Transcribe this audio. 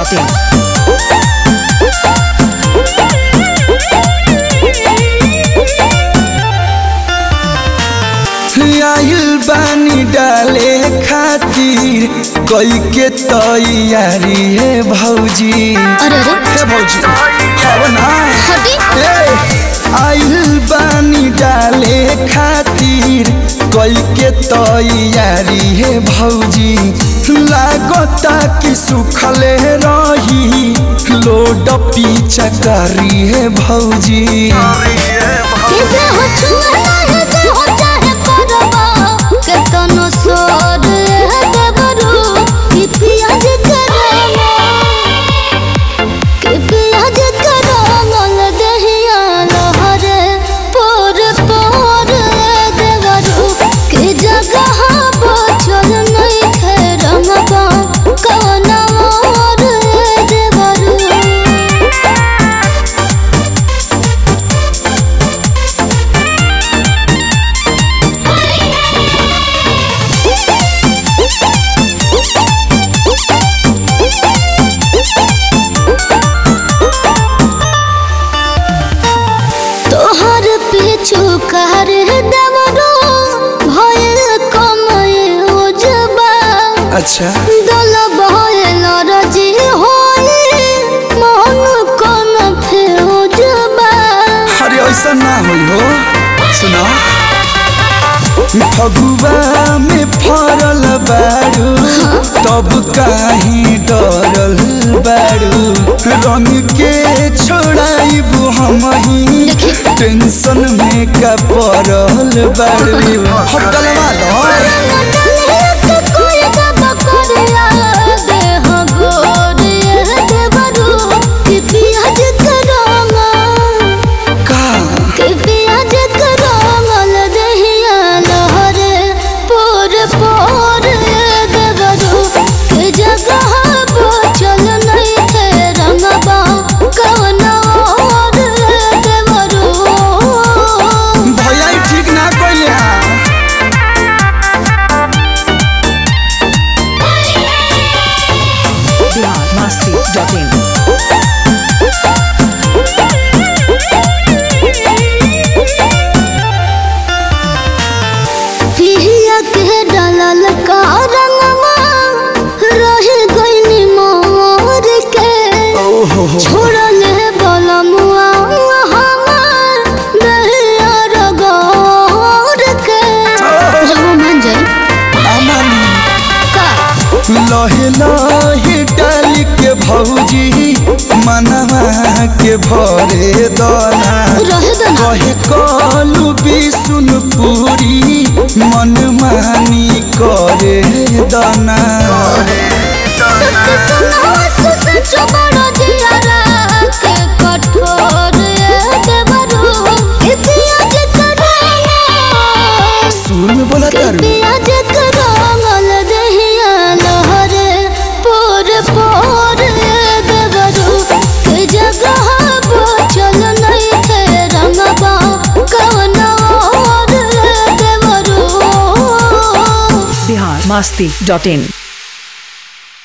masti.in. आइल बानी डाले खातिर कई के तैयारी है भौजी अरे अरे हे भौजी खाओ ना हटी ए, आइल बानी डाले खातिर कई के तैयारी है भौजी लागता कि सुखले रही लोड पीछा करी है भौजी के दे हो छुआ है दे हो चाहे परवा के तनो सोर है देवरू कि पियाज करवा कि पियाज करवा दहिया लहरे पोर पोर देवरू कि जगह बचल नहीं खे रंगवा कौन और देवरू तोहर पीछू कर देवरो भयल कमय उजबा अच्छा दल भयल रजी होले मन कोन फेउजबा अरे ऐसा ना होई हो सुनो फगुआ में फरल बारू तब काहे डरल बारू रंग के छोड़ाइबू हम ही टेंशन में का पड़ल बारू होटल वाला पियाज करोगा का के पियाज करमल दहिया लहरे पोर पोर देवरू के जगह बचल नहीं थे रंगबा कौन और देवरू भैया ई ठीक ना कइले हां Bihar masti.in. पिया के डालल का रंगवा रह गइनी मोर के ओहो हो छोड़ल बलमुआ हमार दहिया रगोर के जब मन जाई अमन का लहे लहे डाल के भौजी मनवा के भरे दना रह दना कहे कलू बिसुन पूरी मन मानी करे दना सत्य सुनावा सच बड़ा जियारा के कठोर देवरू इतिहास करावा सुन बोला तारू पियाज करमल दहिया लहरे पोर पोर देवरू के जगह बचल नहीं थे रंगबा कौन और देवरू Bihar masti.in.